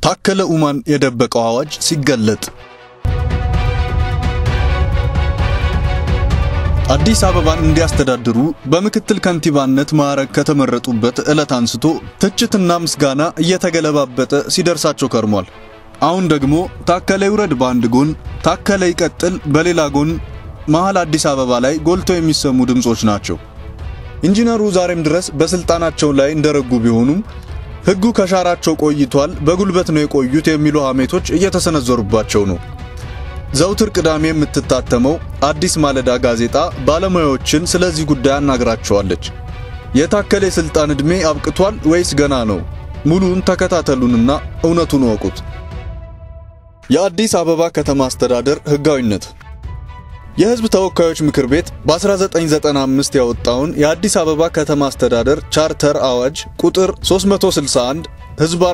ታከለ ኡማን የደበቀው አዋጅ ሲገለጥ አዲስ አበባን እንዲያስተዳድሩ በምክትል ከንቲባነት ማዕረግ ከተመረጡበት ዕለት አንስቶ ትችትና ምስጋና እየተገለባበጠ ሲደርሳቸው ከርሟል። አሁን ደግሞ ታከለ ይውረድ በአንድ ጎን፣ ታከለ ይቀጥል በሌላ ጎን መሃል አዲስ አበባ ላይ ጎልቶ የሚሰሙ ድምጾች ናቸው። ኢንጂነሩ ዛሬም ድረስ በስልጣናቸው ላይ እንደረጉ ቢሆኑም ሕጉ ከሻራቸው ቆይቷል፣ በጉልበት ነው የቆዩት የሚሉ ሐሜቶች እየተሰነዘሩባቸው ነው። ዘውትር ቅዳሜ የምትታተመው አዲስ ማለዳ ጋዜጣ ባለሙያዎችን ስለዚህ ጉዳይ አናግራቸዋለች። የታከለ የሥልጣን ዕድሜ አብቅቷል ወይስ ገና ነው? ሙሉን ተከታተሉንና እውነቱን ወቁት። የአዲስ አበባ ከተማ አስተዳደር ሕጋዊነት የሕዝብ ተወካዮች ምክር ቤት በ1995 ያወጣውን የአዲስ አበባ ከተማ አስተዳደር ቻርተር አዋጅ ቁጥር 361 ሕዝባር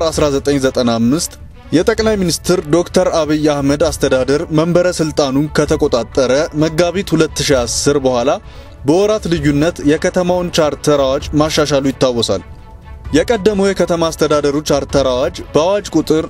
1995 የጠቅላይ ሚኒስትር ዶክተር አብይ አህመድ አስተዳደር መንበረ ስልጣኑን ከተቆጣጠረ መጋቢት 2010 በኋላ በወራት ልዩነት የከተማውን ቻርተር አዋጅ ማሻሻሉ ይታወሳል። የቀደመው የከተማ አስተዳደሩ ቻርተር አዋጅ በአዋጅ ቁጥር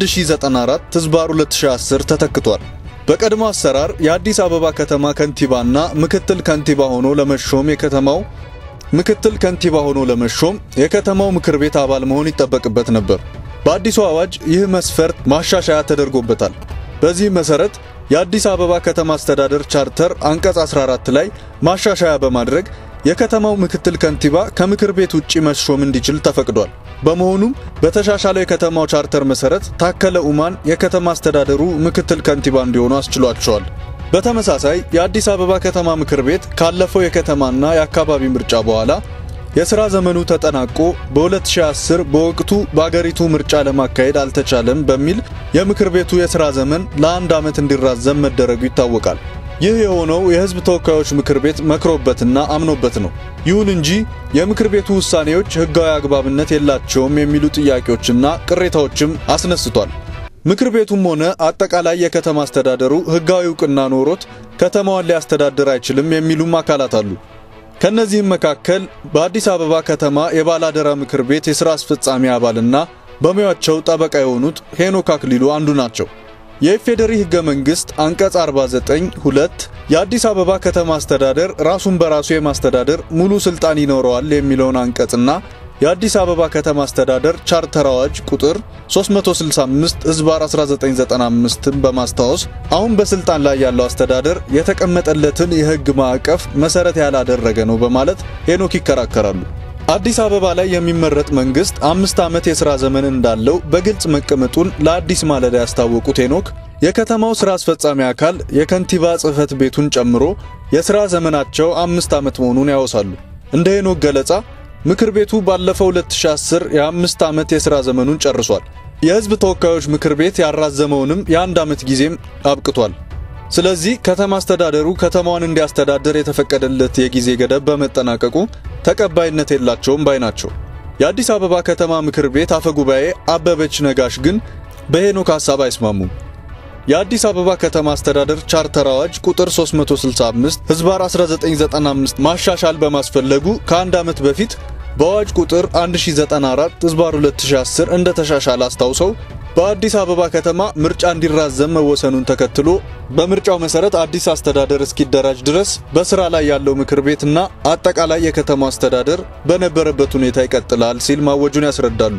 1094 ሕዝባር 2010 ተተክቷል። በቀድሞ አሰራር የአዲስ አበባ ከተማ ከንቲባና ምክትል ከንቲባ ሆኖ ለመሾም የከተማው ምክትል ከንቲባ ሆኖ ለመሾም የከተማው ምክር ቤት አባል መሆን ይጠበቅበት ነበር። በአዲሱ አዋጅ ይህ መስፈርት ማሻሻያ ተደርጎበታል። በዚህ መሰረት የአዲስ አበባ ከተማ አስተዳደር ቻርተር አንቀጽ 14 ላይ ማሻሻያ በማድረግ የከተማው ምክትል ከንቲባ ከምክር ቤት ውጪ መሾም እንዲችል ተፈቅዷል። በመሆኑም በተሻሻለው የከተማው ቻርተር መሰረት ታከለ ኡማን የከተማ አስተዳደሩ ምክትል ከንቲባ እንዲሆኑ አስችሏቸዋል። በተመሳሳይ የአዲስ አበባ ከተማ ምክር ቤት ካለፈው የከተማና የአካባቢ ምርጫ በኋላ የሥራ ዘመኑ ተጠናቆ በ2010 በወቅቱ በአገሪቱ ምርጫ ለማካሄድ አልተቻለም በሚል የምክር ቤቱ የሥራ ዘመን ለአንድ ዓመት እንዲራዘም መደረጉ ይታወቃል። ይህ የሆነው የሕዝብ ተወካዮች ምክር ቤት መክሮበትና አምኖበት ነው። ይሁን እንጂ የምክር ቤቱ ውሳኔዎች ሕጋዊ አግባብነት የላቸውም የሚሉ ጥያቄዎችና ቅሬታዎችም አስነስቷል። ምክር ቤቱም ሆነ አጠቃላይ የከተማ አስተዳደሩ ሕጋዊ እውቅና ኖሮት ከተማዋን ሊያስተዳድር አይችልም የሚሉም አካላት አሉ። ከነዚህም መካከል በአዲስ አበባ ከተማ የባላደራ ምክር ቤት የሥራ አስፈጻሚ አባልና በሙያቸው ጠበቃ የሆኑት ሄኖክ አክሊሉ አንዱ ናቸው። የኢፌዴሪ ሕገ መንግሥት አንቀጽ 49 ሁለት የአዲስ አበባ ከተማ አስተዳደር ራሱን በራሱ የማስተዳደር ሙሉ ሥልጣን ይኖረዋል የሚለውን አንቀጽና የአዲስ አበባ ከተማ አስተዳደር ቻርተር አዋጅ ቁጥር 365 ሕዝባር 1995ን በማስታወስ አሁን በስልጣን ላይ ያለው አስተዳደር የተቀመጠለትን የሕግ ማዕቀፍ መሰረት ያላደረገ ነው በማለት ሄኖክ ይከራከራሉ። አዲስ አበባ ላይ የሚመረጥ መንግስት አምስት ዓመት የሥራ ዘመን እንዳለው በግልጽ መቀመጡን ለአዲስ ማለዳ ያስታወቁት ሄኖክ የከተማው ሥራ አስፈጻሚ አካል የከንቲባ ጽሕፈት ቤቱን ጨምሮ የሥራ ዘመናቸው አምስት ዓመት መሆኑን ያወሳሉ። እንደ ሄኖክ ገለጻ ምክር ቤቱ ባለፈው 2010 የአምስት ዓመት የሥራ ዘመኑን ጨርሷል። የሕዝብ ተወካዮች ምክር ቤት ያራዘመውንም የአንድ ዓመት ጊዜም አብቅቷል። ስለዚህ ከተማ አስተዳደሩ ከተማዋን እንዲያስተዳድር የተፈቀደለት የጊዜ ገደብ በመጠናቀቁ ተቀባይነት የላቸውም ባይ ናቸው። የአዲስ አበባ ከተማ ምክር ቤት አፈ ጉባኤ አበበች ነጋሽ ግን በሄኖክ ሐሳብ አይስማሙም። የአዲስ አበባ ከተማ አስተዳደር ቻርተር አዋጅ ቁጥር 365 ሕዝባር 1995 ማሻሻል በማስፈለጉ ከአንድ ዓመት በፊት በአዋጅ ቁጥር 1094 ሕዝባር 2010 እንደተሻሻለ አስታውሰው በአዲስ አበባ ከተማ ምርጫ እንዲራዘም መወሰኑን ተከትሎ በምርጫው መሰረት አዲስ አስተዳደር እስኪደራጅ ድረስ በስራ ላይ ያለው ምክር ቤትና አጠቃላይ የከተማው አስተዳደር በነበረበት ሁኔታ ይቀጥላል ሲል ማወጁን ያስረዳሉ።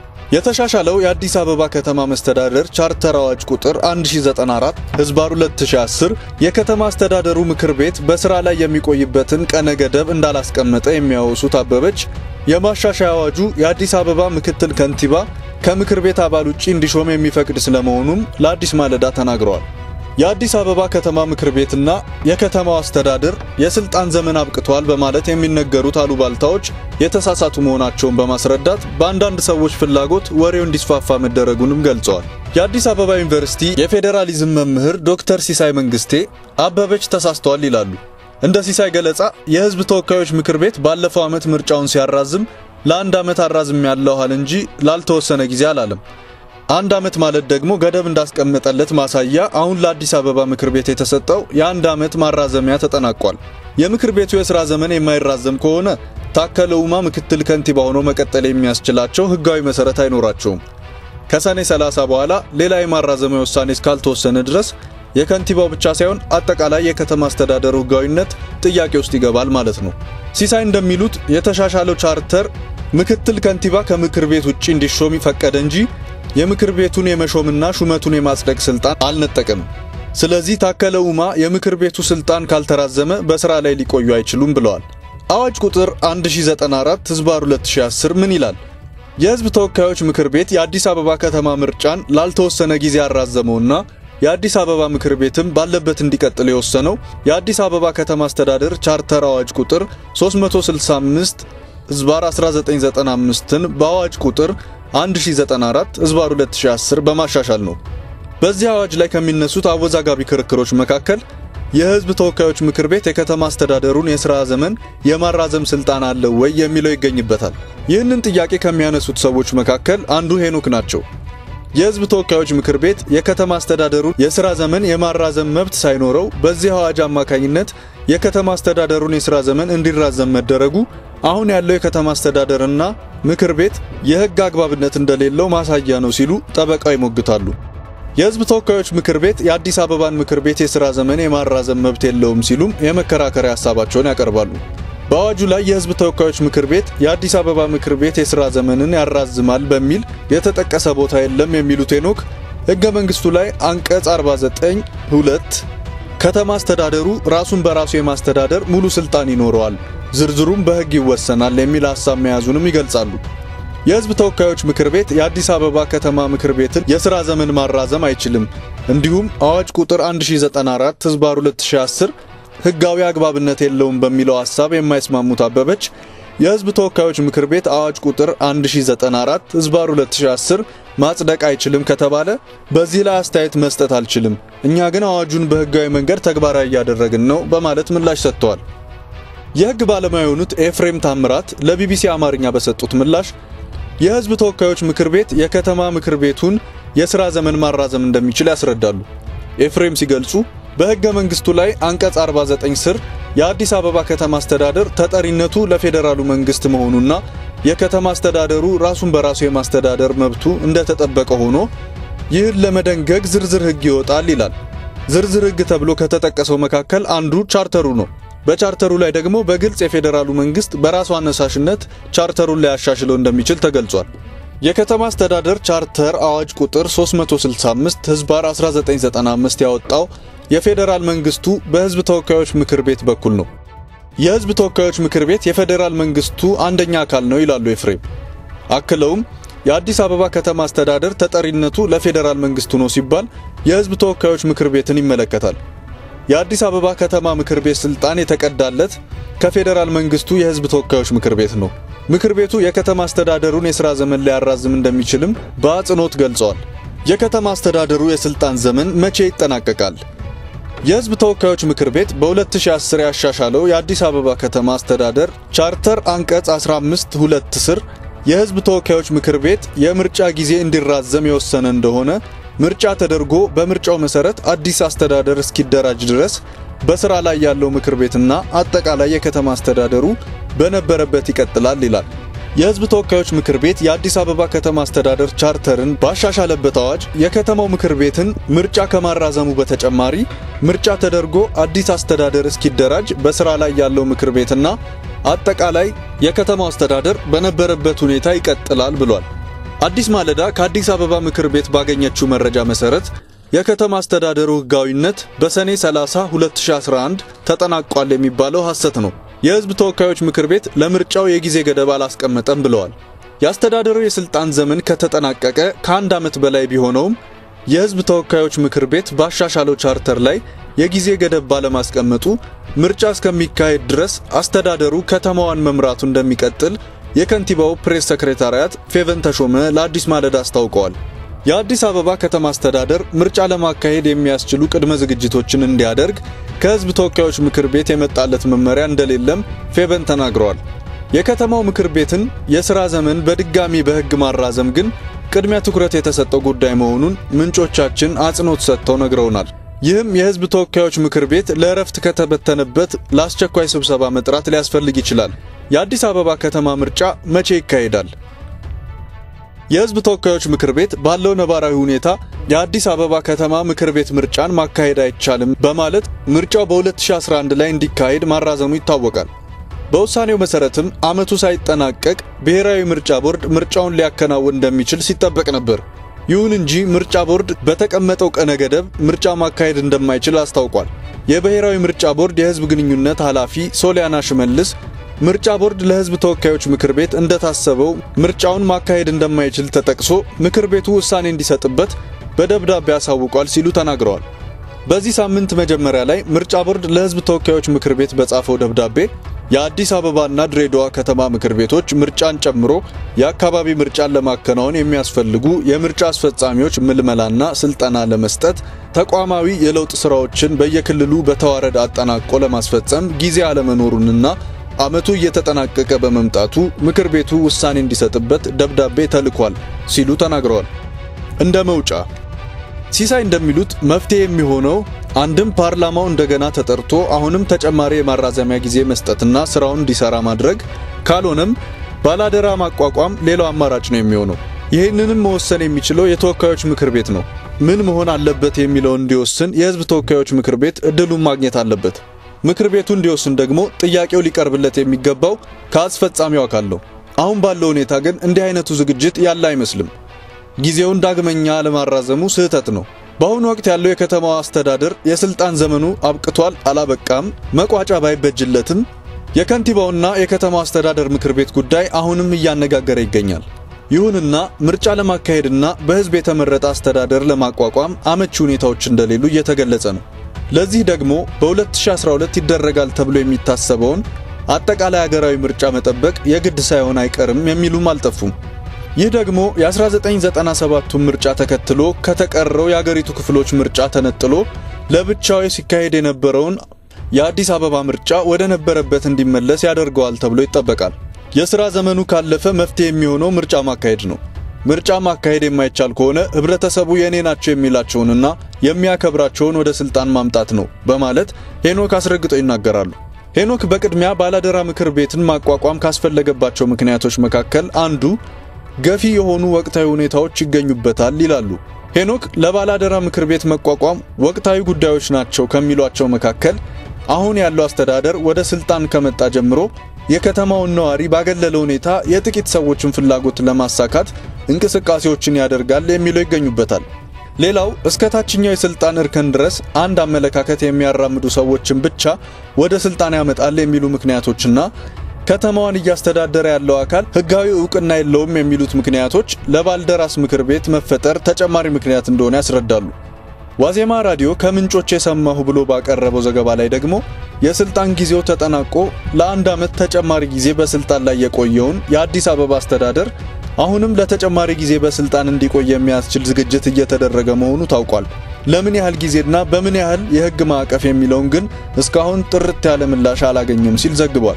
የተሻሻለው የአዲስ አበባ ከተማ መስተዳደር ቻርተር አዋጅ ቁጥር 1094 ህዝባር 2010 የከተማ አስተዳደሩ ምክር ቤት በስራ ላይ የሚቆይበትን ቀነ ገደብ እንዳላስቀመጠ የሚያወሱት አበበች የማሻሻያ አዋጁ የአዲስ አበባ ምክትል ከንቲባ ከምክር ቤት አባል ውጪ እንዲሾም የሚፈቅድ ስለመሆኑም ለአዲስ ማለዳ ተናግረዋል። የአዲስ አበባ ከተማ ምክር ቤትና የከተማው አስተዳደር የስልጣን ዘመን አብቅቷል በማለት የሚነገሩት አሉባልታዎች የተሳሳቱ መሆናቸውን በማስረዳት በአንዳንድ ሰዎች ፍላጎት ወሬው እንዲስፋፋ መደረጉንም ገልጸዋል። የአዲስ አበባ ዩኒቨርሲቲ የፌዴራሊዝም መምህር ዶክተር ሲሳይ መንግስቴ አበበች ተሳስተዋል ይላሉ። እንደ ሲሳይ ገለጻ የሕዝብ ተወካዮች ምክር ቤት ባለፈው ዓመት ምርጫውን ሲያራዝም ለአንድ ዓመት አራዝም ያለኋል እንጂ ላልተወሰነ ጊዜ አላለም። አንድ ዓመት ማለት ደግሞ ገደብ እንዳስቀመጠለት ማሳያ አሁን ለአዲስ አበባ ምክር ቤት የተሰጠው የአንድ ዓመት ማራዘሚያ ተጠናቋል። የምክር ቤቱ የሥራ ዘመን የማይራዘም ከሆነ ታከለ ኡማ ምክትል ከንቲባ ሆኖ መቀጠል የሚያስችላቸው ሕጋዊ መሠረት አይኖራቸውም። ከሰኔ 30 በኋላ ሌላ የማራዘሚያ ውሳኔ እስካልተወሰነ ድረስ የከንቲባው ብቻ ሳይሆን አጠቃላይ የከተማ አስተዳደሩ ሕጋዊነት ጥያቄ ውስጥ ይገባል ማለት ነው። ሲሳይ እንደሚሉት የተሻሻለው ቻርተር ምክትል ከንቲባ ከምክር ቤት ውጪ እንዲሾም ይፈቀደ እንጂ የምክር ቤቱን የመሾምና ሹመቱን የማጽደቅ ስልጣን አልነጠቅም። ስለዚህ ታከለ ኡማ የምክር ቤቱ ስልጣን ካልተራዘመ በስራ ላይ ሊቆዩ አይችሉም ብለዋል። አዋጅ ቁጥር 1094 ህዝባር 2010 ምን ይላል? የህዝብ ተወካዮች ምክር ቤት የአዲስ አበባ ከተማ ምርጫን ላልተወሰነ ጊዜ ያራዘመውና የአዲስ አበባ ምክር ቤትም ባለበት እንዲቀጥል የወሰነው የአዲስ አበባ ከተማ አስተዳደር ቻርተር አዋጅ ቁጥር 365 ህዝባር 1995ን በአዋጅ ቁጥር 1094 ህዝባር 2010 በማሻሻል ነው። በዚህ አዋጅ ላይ ከሚነሱት አወዛጋቢ ክርክሮች መካከል የህዝብ ተወካዮች ምክር ቤት የከተማ አስተዳደሩን የሥራ ዘመን የማራዘም ስልጣን አለው ወይ የሚለው ይገኝበታል። ይህንን ጥያቄ ከሚያነሱት ሰዎች መካከል አንዱ ሄኖክ ናቸው። የህዝብ ተወካዮች ምክር ቤት የከተማ አስተዳደሩን የሥራ ዘመን የማራዘም መብት ሳይኖረው በዚህ አዋጅ አማካኝነት የከተማ አስተዳደሩን የሥራ ዘመን እንዲራዘም መደረጉ አሁን ያለው የከተማ አስተዳደርና ምክር ቤት የህግ አግባብነት እንደሌለው ማሳያ ነው ሲሉ ጠበቃው ይሞግታሉ። የህዝብ ተወካዮች ምክር ቤት የአዲስ አበባን ምክር ቤት የሥራ ዘመን የማራዘም መብት የለውም ሲሉም የመከራከሪያ ሀሳባቸውን ያቀርባሉ። በአዋጁ ላይ የህዝብ ተወካዮች ምክር ቤት የአዲስ አበባ ምክር ቤት የሥራ ዘመንን ያራዝማል በሚል የተጠቀሰ ቦታ የለም የሚሉት ሄኖክ ሕገ መንግሥቱ ላይ አንቀጽ 49 ሁለት ከተማ አስተዳደሩ ራሱን በራሱ የማስተዳደር ሙሉ ስልጣን ይኖረዋል፣ ዝርዝሩም በሕግ ይወሰናል የሚል ሐሳብ መያዙንም ይገልጻሉ። የህዝብ ተወካዮች ምክር ቤት የአዲስ አበባ ከተማ ምክር ቤትን የሥራ ዘመን ማራዘም አይችልም። እንዲሁም አዋጅ ቁጥር 1094 ህዝባር 2010 ሕጋዊ አግባብነት የለውም በሚለው ሐሳብ የማይስማሙት አበበች የህዝብ ተወካዮች ምክር ቤት አዋጅ ቁጥር 1094 ህዝባር 2010 ማጽደቅ አይችልም ከተባለ በዚህ ላይ አስተያየት መስጠት አልችልም፣ እኛ ግን አዋጁን በሕጋዊ መንገድ ተግባራዊ እያደረግን ነው በማለት ምላሽ ሰጥተዋል። የሕግ ባለሙያ የሆኑት ኤፍሬም ታምራት ለቢቢሲ አማርኛ በሰጡት ምላሽ የህዝብ ተወካዮች ምክር ቤት የከተማ ምክር ቤቱን የሥራ ዘመን ማራዘም እንደሚችል ያስረዳሉ። ኤፍሬም ሲገልጹ በሕገ መንግሥቱ ላይ አንቀጽ 49 ስር የአዲስ አበባ ከተማ አስተዳደር ተጠሪነቱ ለፌዴራሉ መንግሥት መሆኑና የከተማ አስተዳደሩ ራሱን በራሱ የማስተዳደር መብቱ እንደተጠበቀ ሆኖ ይህን ለመደንገግ ዝርዝር ሕግ ይወጣል ይላል። ዝርዝር ሕግ ተብሎ ከተጠቀሰው መካከል አንዱ ቻርተሩ ነው። በቻርተሩ ላይ ደግሞ በግልጽ የፌዴራሉ መንግስት በራሱ አነሳሽነት ቻርተሩን ሊያሻሽለው እንደሚችል ተገልጿል። የከተማ አስተዳደር ቻርተር አዋጅ ቁጥር 365 ህዝባር 1995 ያወጣው የፌዴራል መንግስቱ በህዝብ ተወካዮች ምክር ቤት በኩል ነው። የህዝብ ተወካዮች ምክር ቤት የፌዴራል መንግስቱ አንደኛ አካል ነው ይላሉ ኤፍሬም። አክለውም የአዲስ አበባ ከተማ አስተዳደር ተጠሪነቱ ለፌዴራል መንግስቱ ነው ሲባል የህዝብ ተወካዮች ምክር ቤትን ይመለከታል። የአዲስ አበባ ከተማ ምክር ቤት ስልጣን የተቀዳለት ከፌዴራል መንግስቱ የህዝብ ተወካዮች ምክር ቤት ነው። ምክር ቤቱ የከተማ አስተዳደሩን የሥራ ዘመን ሊያራዝም እንደሚችልም በአጽንኦት ገልጸዋል። የከተማ አስተዳደሩ የስልጣን ዘመን መቼ ይጠናቀቃል? የህዝብ ተወካዮች ምክር ቤት በ2010 ያሻሻለው የአዲስ አበባ ከተማ አስተዳደር ቻርተር አንቀጽ 15 ሁለት ስር የህዝብ ተወካዮች ምክር ቤት የምርጫ ጊዜ እንዲራዘም የወሰነ እንደሆነ ምርጫ ተደርጎ በምርጫው መሰረት አዲስ አስተዳደር እስኪደራጅ ድረስ በስራ ላይ ያለው ምክር ቤትና አጠቃላይ የከተማ አስተዳደሩ በነበረበት ይቀጥላል ይላል። የህዝብ ተወካዮች ምክር ቤት የአዲስ አበባ ከተማ አስተዳደር ቻርተርን ባሻሻለበት አዋጅ የከተማው ምክር ቤትን ምርጫ ከማራዘሙ በተጨማሪ ምርጫ ተደርጎ አዲስ አስተዳደር እስኪደራጅ በስራ ላይ ያለው ምክር ቤትና አጠቃላይ የከተማው አስተዳደር በነበረበት ሁኔታ ይቀጥላል ብሏል። አዲስ ማለዳ ከአዲስ አበባ ምክር ቤት ባገኘችው መረጃ መሰረት የከተማ አስተዳደሩ ህጋዊነት በሰኔ 30 2011 ተጠናቋል የሚባለው ሐሰት ነው። የህዝብ ተወካዮች ምክር ቤት ለምርጫው የጊዜ ገደብ አላስቀመጠም ብለዋል። የአስተዳደሩ የስልጣን ዘመን ከተጠናቀቀ ከአንድ ዓመት በላይ ቢሆነውም የህዝብ ተወካዮች ምክር ቤት ባሻሻለው ቻርተር ላይ የጊዜ ገደብ ባለማስቀመጡ ምርጫ እስከሚካሄድ ድረስ አስተዳደሩ ከተማዋን መምራቱ እንደሚቀጥል የከንቲባው ፕሬስ ሰክሬታሪያት ፌቨን ተሾመ ለአዲስ ማለዳ አስታውቀዋል። የአዲስ አበባ ከተማ አስተዳደር ምርጫ ለማካሄድ የሚያስችሉ ቅድመ ዝግጅቶችን እንዲያደርግ ከህዝብ ተወካዮች ምክር ቤት የመጣለት መመሪያ እንደሌለም ፌቨን ተናግረዋል። የከተማው ምክር ቤትን የሥራ ዘመን በድጋሚ በሕግ ማራዘም ግን ቅድሚያ ትኩረት የተሰጠው ጉዳይ መሆኑን ምንጮቻችን አጽንኦት ሰጥተው ነግረውናል። ይህም የህዝብ ተወካዮች ምክር ቤት ለእረፍት ከተበተነበት ለአስቸኳይ ስብሰባ መጥራት ሊያስፈልግ ይችላል። የአዲስ አበባ ከተማ ምርጫ መቼ ይካሄዳል? የህዝብ ተወካዮች ምክር ቤት ባለው ነባራዊ ሁኔታ የአዲስ አበባ ከተማ ምክር ቤት ምርጫን ማካሄድ አይቻልም በማለት ምርጫው በ2011 ላይ እንዲካሄድ ማራዘሙ ይታወቃል። በውሳኔው መሰረትም ዓመቱ ሳይጠናቀቅ ብሔራዊ ምርጫ ቦርድ ምርጫውን ሊያከናውን እንደሚችል ሲጠበቅ ነበር። ይሁን እንጂ ምርጫ ቦርድ በተቀመጠው ቀነ ገደብ ምርጫ ማካሄድ እንደማይችል አስታውቋል። የብሔራዊ ምርጫ ቦርድ የህዝብ ግንኙነት ኃላፊ ሶሊያና ሽመልስ ምርጫ ቦርድ ለህዝብ ተወካዮች ምክር ቤት እንደታሰበው ምርጫውን ማካሄድ እንደማይችል ተጠቅሶ ምክር ቤቱ ውሳኔ እንዲሰጥበት በደብዳቤ አሳውቋል ሲሉ ተናግረዋል። በዚህ ሳምንት መጀመሪያ ላይ ምርጫ ቦርድ ለህዝብ ተወካዮች ምክር ቤት በጻፈው ደብዳቤ የአዲስ አበባና ድሬዳዋ ከተማ ምክር ቤቶች ምርጫን ጨምሮ የአካባቢ ምርጫን ለማከናወን የሚያስፈልጉ የምርጫ አስፈጻሚዎች ምልመላና ስልጠና ለመስጠት ተቋማዊ የለውጥ ስራዎችን በየክልሉ በተዋረድ አጠናቆ ለማስፈጸም ጊዜ አለመኖሩንና ዓመቱ እየተጠናቀቀ በመምጣቱ ምክር ቤቱ ውሳኔ እንዲሰጥበት ደብዳቤ ተልኳል ሲሉ ተናግረዋል። እንደ መውጫ ሲሳይ እንደሚሉት መፍትሄ የሚሆነው አንድም ፓርላማው እንደገና ተጠርቶ አሁንም ተጨማሪ የማራዘሚያ ጊዜ መስጠትና ስራውን እንዲሰራ ማድረግ፣ ካልሆነም ባላደራ ማቋቋም ሌላው አማራጭ ነው የሚሆነው። ይህንንም መወሰን የሚችለው የተወካዮች ምክር ቤት ነው። ምን መሆን አለበት የሚለውን እንዲወስን የህዝብ ተወካዮች ምክር ቤት እድሉን ማግኘት አለበት። ምክር ቤቱ እንዲወስን ደግሞ ጥያቄው ሊቀርብለት የሚገባው ከአስፈጻሚው አካል ነው። አሁን ባለው ሁኔታ ግን እንዲህ አይነቱ ዝግጅት ያለ አይመስልም። ጊዜውን ዳግመኛ ለማራዘሙ ስህተት ነው። በአሁኑ ወቅት ያለው የከተማዋ አስተዳደር የስልጣን ዘመኑ አብቅቷል አላበቃም መቋጫ ባይበጅለትም የከንቲባውና የከተማው አስተዳደር ምክር ቤት ጉዳይ አሁንም እያነጋገረ ይገኛል። ይሁንና ምርጫ ለማካሄድና በህዝብ የተመረጠ አስተዳደር ለማቋቋም አመቺ ሁኔታዎች እንደሌሉ እየተገለጸ ነው። ለዚህ ደግሞ በ2012 ይደረጋል ተብሎ የሚታሰበውን አጠቃላይ ሀገራዊ ምርጫ መጠበቅ የግድ ሳይሆን አይቀርም የሚሉም አልጠፉም። ይህ ደግሞ የ1997ቱን ምርጫ ተከትሎ ከተቀረው የአገሪቱ ክፍሎች ምርጫ ተነጥሎ ለብቻው ሲካሄድ የነበረውን የአዲስ አበባ ምርጫ ወደ ነበረበት እንዲመለስ ያደርገዋል ተብሎ ይጠበቃል። የሥራ ዘመኑ ካለፈ መፍትሄ የሚሆነው ምርጫ ማካሄድ ነው። ምርጫ ማካሄድ የማይቻል ከሆነ ህብረተሰቡ የኔ ናቸው የሚላቸውንና የሚያከብራቸውን ወደ ስልጣን ማምጣት ነው በማለት ሄኖክ አስረግጠው ይናገራሉ። ሄኖክ በቅድሚያ ባላደራ ምክር ቤትን ማቋቋም ካስፈለገባቸው ምክንያቶች መካከል አንዱ ገፊ የሆኑ ወቅታዊ ሁኔታዎች ይገኙበታል ይላሉ። ሄኖክ ለባላደራ ምክር ቤት መቋቋም ወቅታዊ ጉዳዮች ናቸው ከሚሏቸው መካከል አሁን ያለው አስተዳደር ወደ ስልጣን ከመጣ ጀምሮ የከተማውን ነዋሪ ባገለለ ሁኔታ የጥቂት ሰዎችን ፍላጎት ለማሳካት እንቅስቃሴዎችን ያደርጋል የሚለው ይገኙበታል። ሌላው እስከ ታችኛው የስልጣን እርከን ድረስ አንድ አመለካከት የሚያራምዱ ሰዎችን ብቻ ወደ ስልጣን ያመጣል የሚሉ ምክንያቶችና ከተማዋን እያስተዳደረ ያለው አካል ሕጋዊ እውቅና የለውም የሚሉት ምክንያቶች ለባልደራስ ምክር ቤት መፈጠር ተጨማሪ ምክንያት እንደሆነ ያስረዳሉ። ዋዜማ ራዲዮ ከምንጮች የሰማሁ ብሎ ባቀረበው ዘገባ ላይ ደግሞ የስልጣን ጊዜው ተጠናቆ ለአንድ ዓመት ተጨማሪ ጊዜ በስልጣን ላይ የቆየውን የአዲስ አበባ አስተዳደር አሁንም ለተጨማሪ ጊዜ በስልጣን እንዲቆይ የሚያስችል ዝግጅት እየተደረገ መሆኑ ታውቋል። ለምን ያህል ጊዜና በምን ያህል የሕግ ማዕቀፍ የሚለውን ግን እስካሁን ጥርት ያለ ምላሽ አላገኘም ሲል ዘግቧል።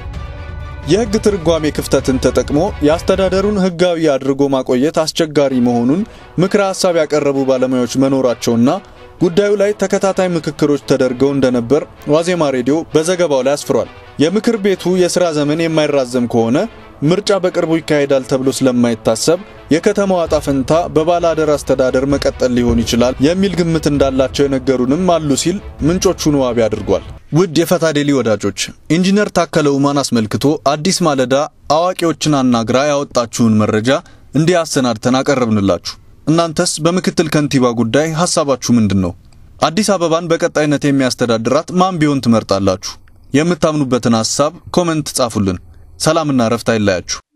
የሕግ ትርጓሜ ክፍተትን ተጠቅሞ የአስተዳደሩን ሕጋዊ አድርጎ ማቆየት አስቸጋሪ መሆኑን ምክረ ሐሳብ ያቀረቡ ባለሙያዎች መኖራቸውና ጉዳዩ ላይ ተከታታይ ምክክሮች ተደርገው እንደነበር ዋዜማ ሬዲዮ በዘገባው ላይ አስፍሯል። የምክር ቤቱ የሥራ ዘመን የማይራዘም ከሆነ ምርጫ በቅርቡ ይካሄዳል ተብሎ ስለማይታሰብ የከተማዋ ዕጣ ፈንታ በባለአደራ አስተዳደር መቀጠል ሊሆን ይችላል የሚል ግምት እንዳላቸው የነገሩንም አሉ ሲል ምንጮቹን ዋቢ አድርጓል። ውድ የፈታ ዴሊ ወዳጆች ኢንጂነር ታከለ ኡማን አስመልክቶ አዲስ ማለዳ አዋቂዎችን አናግራ ያወጣችውን መረጃ እንዲህ አሰናድተን አቀረብንላችሁ። እናንተስ በምክትል ከንቲባ ጉዳይ ሐሳባችሁ ምንድን ነው? አዲስ አበባን በቀጣይነት የሚያስተዳድራት ማን ቢሆን ትመርጣላችሁ? የምታምኑበትን ሐሳብ ኮመንት ጻፉልን። ሰላምና ረፍት አይለያችሁ።